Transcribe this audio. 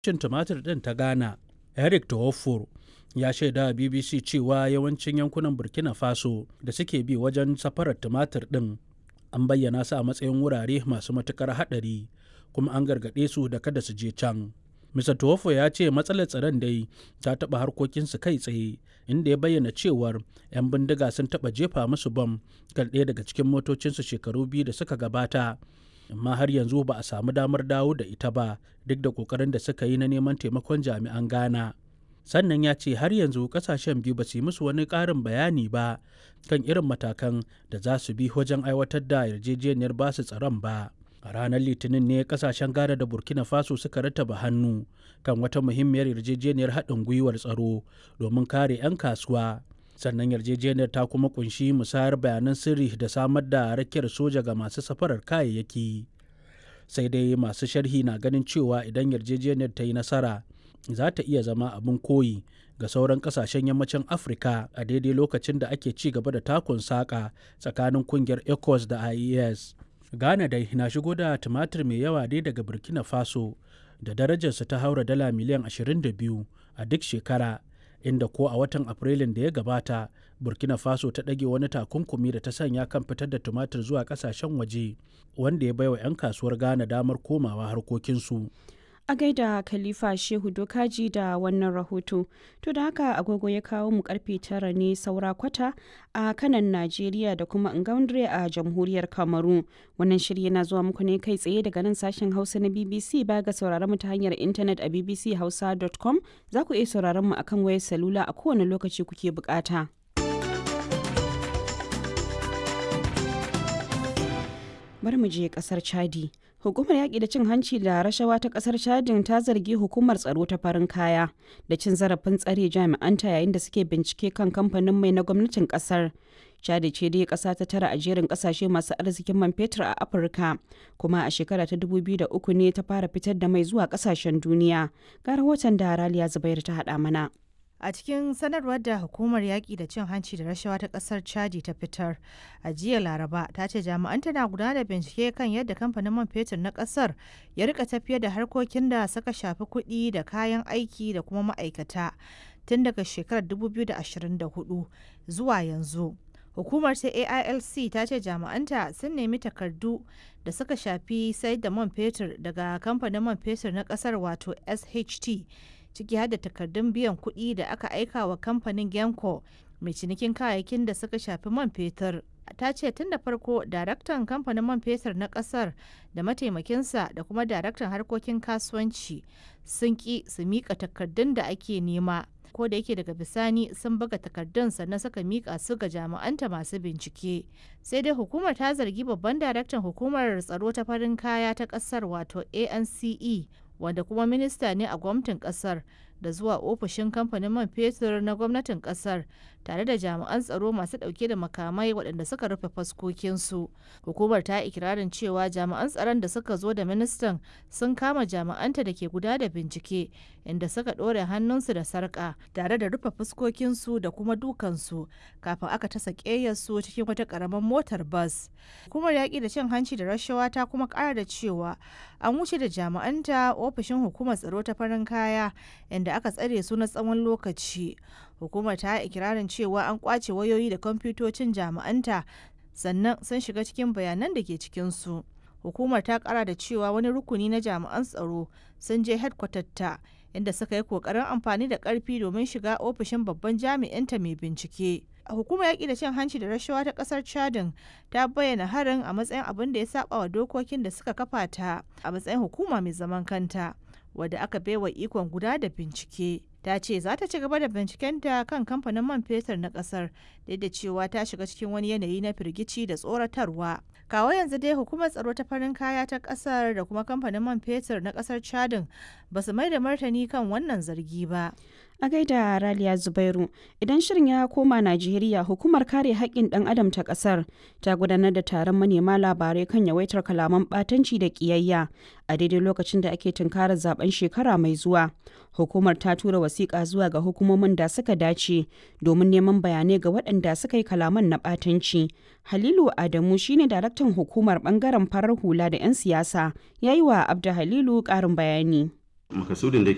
cin tumatir ɗin ta Ghana, Eric Tawofor, ya shaida wa BBC cewa yawancin yankunan Burkina Faso da suke bi wajen safarar tumatir ɗin an bayyana su a matsayin wurare masu matuƙar haɗari kuma an gargaɗe su da kada su je can. Mr. Tuwofo ya ce matsalar tsaron dai ta taɓa harkokinsu kai tsaye inda ya bayyana cewar 'yan bindiga sun taɓa jefa musu bam kan ɗaya daga cikin motocinsu shekaru biyu da suka gabata amma har yanzu ba a samu damar dawo da ita ba duk da ƙoƙarin da suka yi na neman taimakon jami'an Ghana. Sannan ya ce har yanzu ƙasashen biyu ba su yi musu wani ƙarin bayani ba kan irin matakan da za su bi wajen aiwatar da yarjejeniyar basu tsaron ba. a ranar litinin ne kasashen ghana da burkina faso suka rattaba hannu kan wata muhimmiyar yarjejeniyar haɗin gwiwar tsaro domin kare 'yan kasuwa sannan yarjejeniyar ta kuma kunshi musayar bayanan sirri da samar da rakiyar soja ga masu safarar kayayyaki sai dai masu sharhi na ganin cewa idan yarjejeniyar ta yi nasara za ta iya zama abin koyi ga sauran kasashen yammacin afirka a daidai lokacin da ake ci gaba da takun saƙa tsakanin kungiyar ecos da ies Ghana dai na shigo da tumatir mai yawa dai daga Burkina Faso da darajarsa ta haura dala miliyan 22 a duk shekara inda ko a watan Afrilun da ya gabata Burkina Faso ta ɗage wani takunkumi da ta sanya kan fitar da tumatir zuwa ƙasashen waje wanda ya baiwa 'yan kasuwar Ghana damar komawa harkokinsu. a gaida khalifa shehu dokaji da wannan rahoto to da haka agogo ya kawo mu karfe tara ne saura kwata a kanan najeriya da kuma ngaundre a jamhuriyar kamaru wannan shirya na zuwa muku ne kai tsaye daga nan sashen hausa na bbc ba ga sauraron mu ta hanyar intanet a bbchausa.com za ku iya sauraron mu akan wayar salula a kowane lokaci kuke bukata. bari mu je kasar chadi hukumar yaƙi da cin hanci da rashawa ta kasar chadin ta zargi hukumar tsaro ta farin kaya da cin zarafin tsare jami'anta yayin da suke bincike kan kamfanin mai na gwamnatin kasar chadi ce dai ƙasa ta tara a jerin ƙasashe masu arzikin man fetur a afirka kuma a shekara ta 2003 ne ta fara fitar da mai zuwa ƙasashen duniya ga rahoton da raliya zubair ta haɗa mana A cikin sanarwar da hukumar yaƙi da cin hanci da rashawa ta ƙasar Chadi ta fitar a jiya Laraba ta ce jami'an tana gudanar da bincike kan yadda kamfanin man fetur na ƙasar ya rika tafiyar da harkokin da suka shafi kuɗi da kayan aiki da kuma ma'aikata tun daga shekarar 2024 zuwa yanzu. Hukumar ta AILC ta ce jami'anta sun nemi takardu da suka shafi sayar da man fetur daga kamfanin man fetur na ƙasar wato SHT. ciki har da takardun biyan kuɗi da aka aika wa kamfanin genco mai cinikin kayayyakin da suka shafi man fetur ta ce tun da farko daraktan kamfanin man fetur na kasar da mataimakinsa da kuma daraktan harkokin kasuwanci sun ki su mika takardun da ake nema ko da yake daga bisani sun buga takardun sannan suka mika su ga jami'anta masu bincike sai dai hukumar ta zargi babban daraktan hukumar tsaro ta farin kaya ta kasar wato ance wanda kuma minista ne a gwamnatin kasar da zuwa ofishin kamfanin man fetur na gwamnatin kasar tare da jami'an tsaro masu dauke da makamai waɗanda suka rufe faskokinsu hukumar ta ikirarin cewa jami'an tsaron da suka zo da ministan sun kama jami'anta da ke guda da bincike inda suka ɗore hannunsu da sarƙa tare da rufe fuskokinsu da kuma dukansu kafin aka tasa ƙeyarsu cikin wata ƙaramin motar bas hukumar yaƙi da cin hanci da rashawa ta kuma ƙara da cewa an wuce da jami'anta ofishin hukumar tsaro ta farin kaya inda aka tsare su na tsawon lokaci hukumar ta ikirarin cewa an kwace wayoyi da kwamfutocin jami'anta sannan sun shiga cikin bayanan da ke cikinsu hukumar ta kara da cewa wani rukuni na jami'an tsaro sun je ta inda suka yi kokarin amfani da karfi domin shiga ofishin babban jami'inta mai bincike hukumar yaƙi da cin hanci da rashawa ta ƙasar chadin ta bayyana harin a matsayin abin da ya saba wa dokokin da suka kafa ta a matsayin hukuma mai zaman kanta wadda aka baiwa ikon guda da bincike ta ce za ta ci gaba da bincikenta kan kamfanin man fetur na kasar duk da cewa ta shiga cikin wani yanayi na firgici da tsoratarwa kawo yanzu dai hukumar tsaro ta farin kaya ta kasar da kuma kamfanin man fetur na kasar chadin ba su mai da martani kan wannan zargi ba a gaida raliya zubairu idan shirin ya koma najeriya hukumar kare haƙƙin ɗan adam ta ƙasar ta gudanar da taron manema labarai kan yawaitar kalaman ɓatanci da ƙiyayya a daidai lokacin da ake tunkarar zaben shekara mai zuwa hukumar ta tura wasiƙa zuwa ga hukumomin da suka dace domin neman bayanai ga waɗanda suka yi kalaman na ɓatanci halilu adamu shine daraktan hukumar ɓangaren farar hula da 'yan siyasa ya yi wa abda halilu ƙarin bayani makasudin da